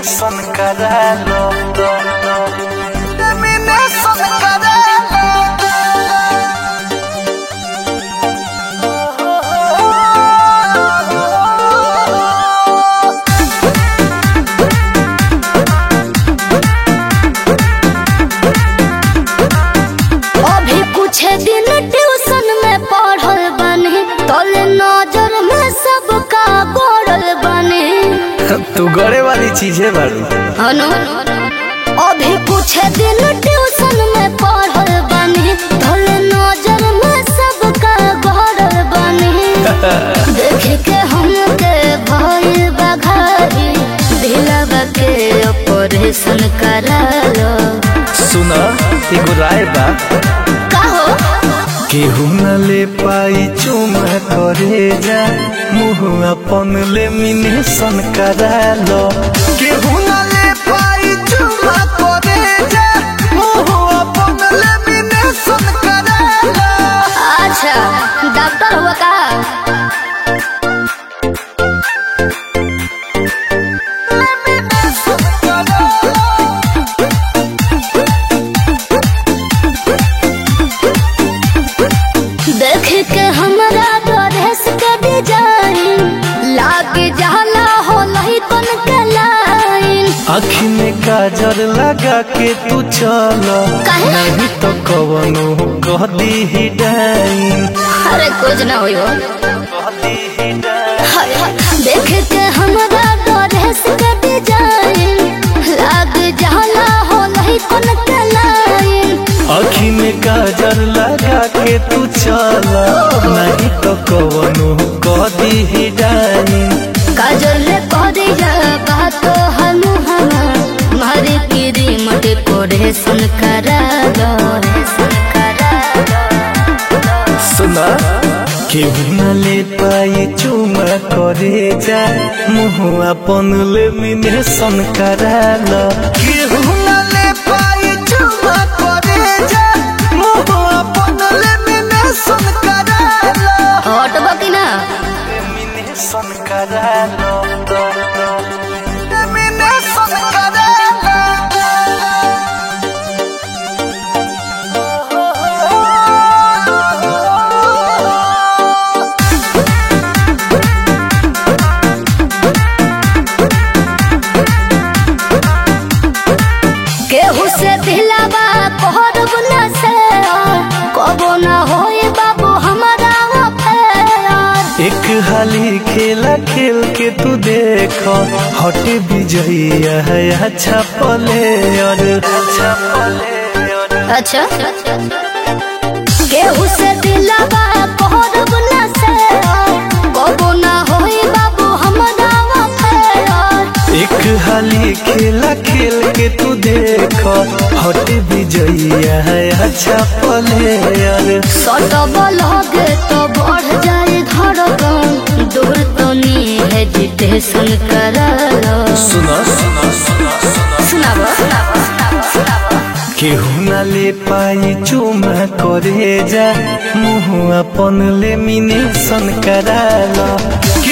Lamination करा लो lamination करा लो अभी कुछ दिन ट्यूशन में पढ़ल बने तोले नजर में सबका गोड़ल बने तू गड़े वाली चीजें बारू हनु अभी कुछ दिन ट्यूशन में पढ़ल बने तोले नजर में सबका गोड़ल बने देख के हमके भइल बघारी दिलवा के ऑपरेशन करा लो सुना एगो राय बा कहो केहू न ले पाई चुमा करे जा मुँह अपन लेमिनेशन करा लो केहू न ले पाई चुमा करे जा मुँह अपन लेमिनेशन करा लो अच्छा डॉक्टर हुआ का देख के हमरा ड्रेस के डिजाइन लाग जाला हो लही कन के लाइन आखी में काजर लगा के तू चल काहे? नहीं तो कवनो कह दी ही डाइन अरे कुछ ना होई हो कह दी ही डाइन हाय, हाय। देख के हमरा ड्रेस के डिजाइन लाग जाला हो लही कन के लाइन आखी में काजर लगा के तू चल नहीं तो कवनो कह दी ही डाइन काजल करिया बात हम हम मारे की मट कोरेशन करा दो सुना केहू न ले पाई चुमा करे जा मुँह अपन लेमिनेशन करा लो केहू न ले पाई चुमा करे जा मुँह अपन लेमिनेशन करा लो हटब कि ना लेमिनेशन करा लो लेमिनेशन करा लो केहू से दिलावा कहब न से कबो न होए बाबू हमारा अफेयर एक हाली खेला खेल के तू देख हट विजयी है अच्छा प्लेयर अच्छा प्लेयर अच्छा केहू से दिलावा कहब न से कबो न होए बाबू हमारा अफेयर एक हाली खेला खेल के तू देख हट विजयी है अच्छा प्लेयर सटब लगे तो बढ़ जाए धड़कन दूर तो नी हेजिटेशन कर सुना सुना सुना सुनाब केहू न ले पाई चुमा करे जा मुँह अपन लेमिनेशन करा लो